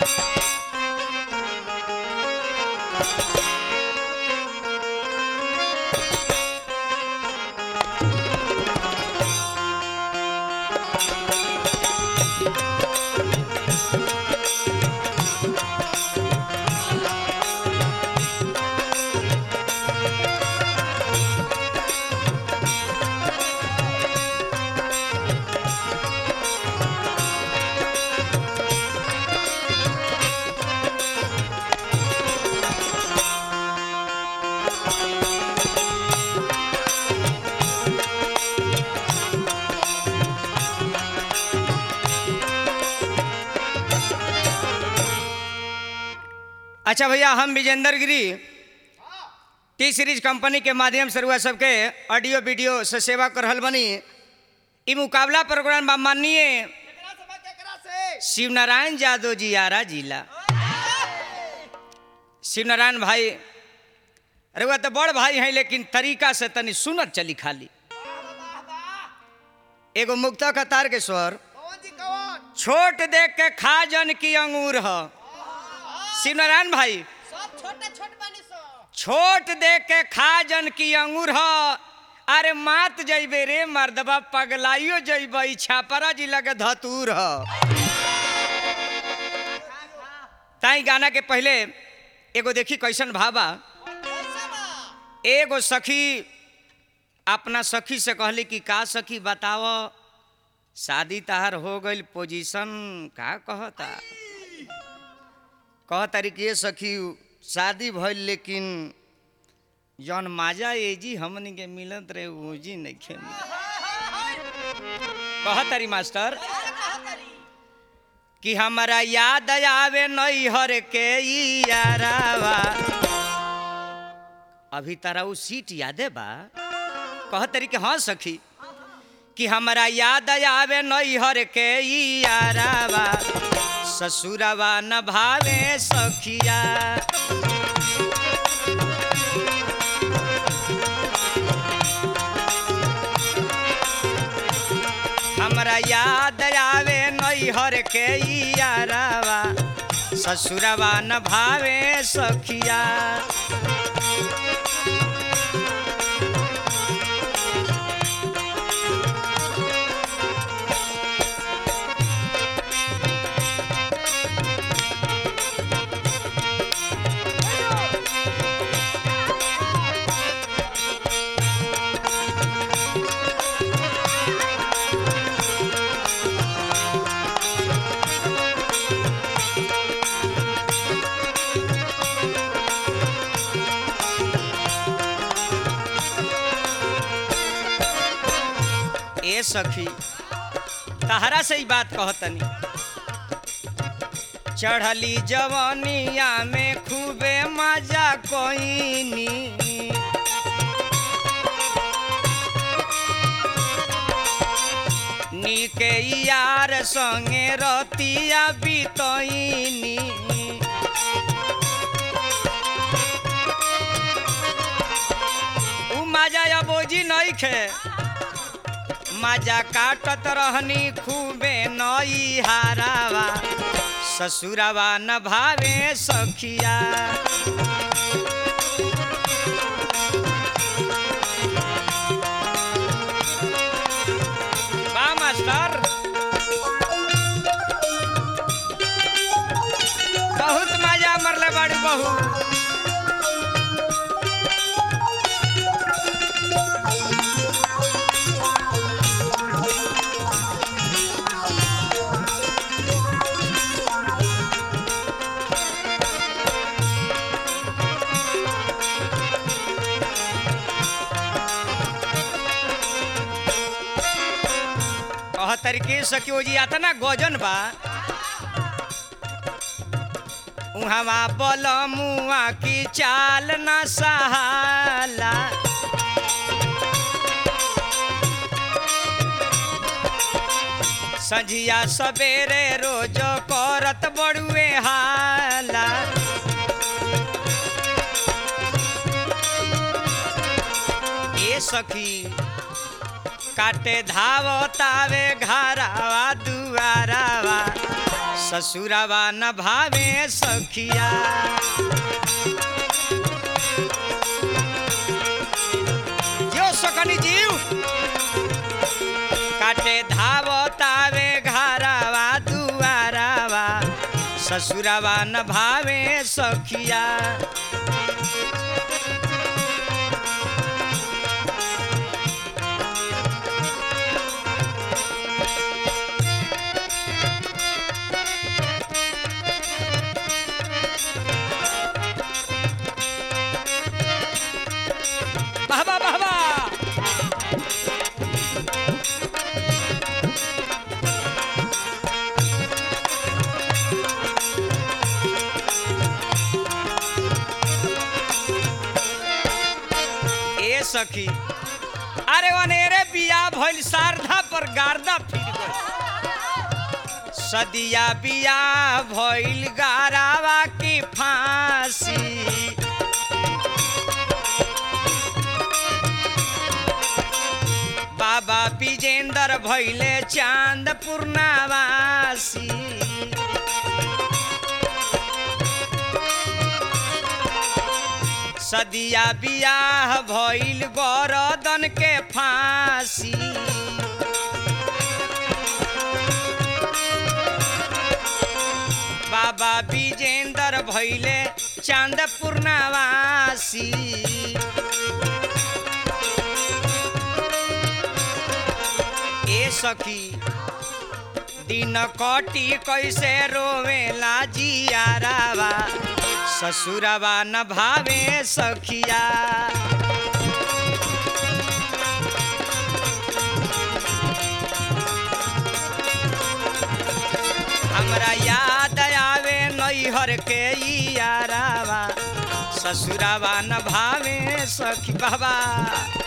अच्छा भैया हम विजेंद्र गिरी टी सीरीज कंपनी के माध्यम से रुआ सबके ऑडियो वीडियो से सेवा कर रहल बनी ई मुकाबला प्रोग्राम बा माननीय केकरा से बा केकरा से शिव नारायण यादव जी आरा जिला शिव नारायण भाई अरे वह तो बड़ भाई हैं लेकिन तरीका से तनी सुनत चली खाली एगो मुक्ता कतार के स्वर कौन जी कौन छोट देख के खा जन की अंगूर ह शिव नारायण भाई सब छोटे छोट बनी सो छोट देख के खा जन की अंगूर ह अरे मात जइबे रे मर्दबा पगलाइयो जइबे छापरा जिला के धतूर ह ताई गाना के पहले एगो देखी कैसन भाबा कैसे बा एगो सखी अपना सखी से कहली कि का सखी बताव शादी तहार हो गई पोजीशन का कहता कहतारी कि ये सखी शादी भइल लेकिन जौन माजा एजी हमनी के मिलत रहे ओजी नइखे मिलत कहतारी मास्टर कि हमरा याद आवे नैहर के ई यारावा अभी तारा उ सीट यादे बा कहतरी कि हाँ सखी कि हमरा याद आवे नैहर के ई यारावा ससुरवा न भावे सखिया हमरा याद आवे नैहर के ई यारावा ससुरवा न भावे सखिया ए सखी तहरा से ही बात कहतनी चढ़ली जवनिया में खूबे मजा कोईनी नीके यार संगे रतिया बितईनी उ मजा या बोझी नहीं खे मजा काटत रहनी खूबे नई हारावा ससुरवा न भावे सखिया बा मास्टर बहुत मजा मरले बड़ी बहू कह तरीके सकियो जी अतना गजन बा उहवा बल मुआ की चाल न सहाला संझिया सवेरे रोज करत बड़ुए हाला ए सखी काटे धावतावे घरावा दुआरावा ससुरवा न भावे सखिया जो सकनी जीव काटे धावतावे घरवा दुआरवा ससुरवा न भावे सखिया বাবা বাবা ए सखी अरे वनेरे बिया भइल शारदा पर गारदा फिर गइल सदिया बिया भइल गारावा की फांसी बाबा विजेंदर भैले चांद पूर्णावासी सदिया बियाह भइल गरदन के फांसी बाबा विजेंदर भैले चांद पूर्णावासी ए सखी दिन कटी कैसे रोवेला जियारावा ससुरवा न भावे सखिया हमरा याद आवे नैहर के यारावा ससुरवा न भावे सखी बाबा